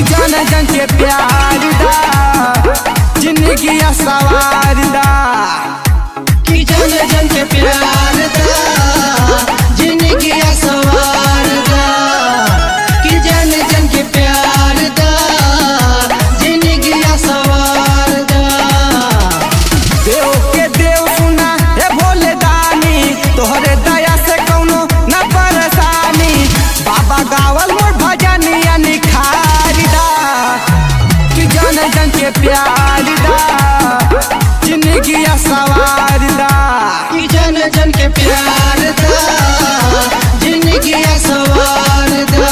जन जन के प्यार दा जिंदगी सवार दा कि जन जन के प्यार दा जिंदगी सवार दा कि जन जन के प्यार दा जिंदगी सवार दा देव के देव सुना हे भोले दानी तोहरे दया से कौनो न परेशानी बाबा गावल मोर भजनिया निखार दा कि जन जन के प्यार दा जिंदगी सवार दा कि जन जन के प्यार दा जिंदगी सवार दा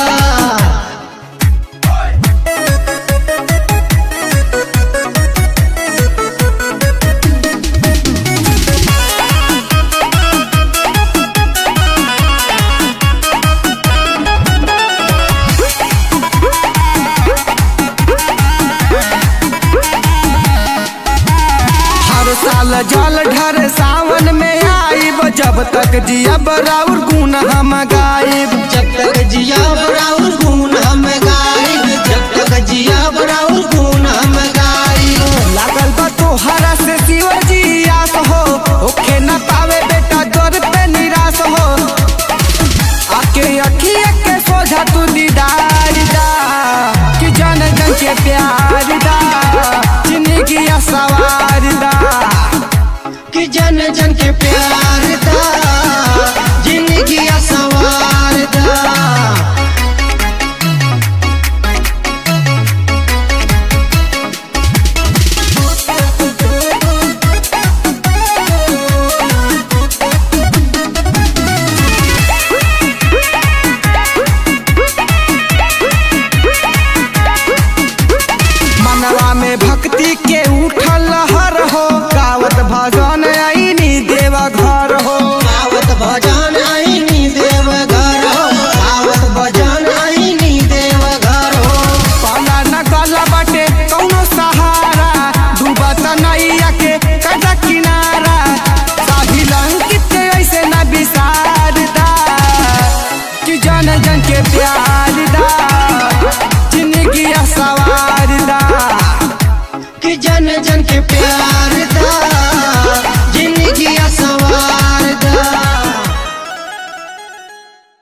हर साल जल ढर सावन में आईब जब तक जियब राउर गुण हम गाइब जब तक जिया बराउर गुण हम गाइब जब तक जिया बराउर गुण हम गाइब लागल बा तोहरा से शिव जी आस हो ओखे न पावे बेटा दर पे निराश हो आके अखिया के सोझा तू दीदार दा कि जन जन के प्यार दा जिंदगी सवार दा कि जन जन के प्यार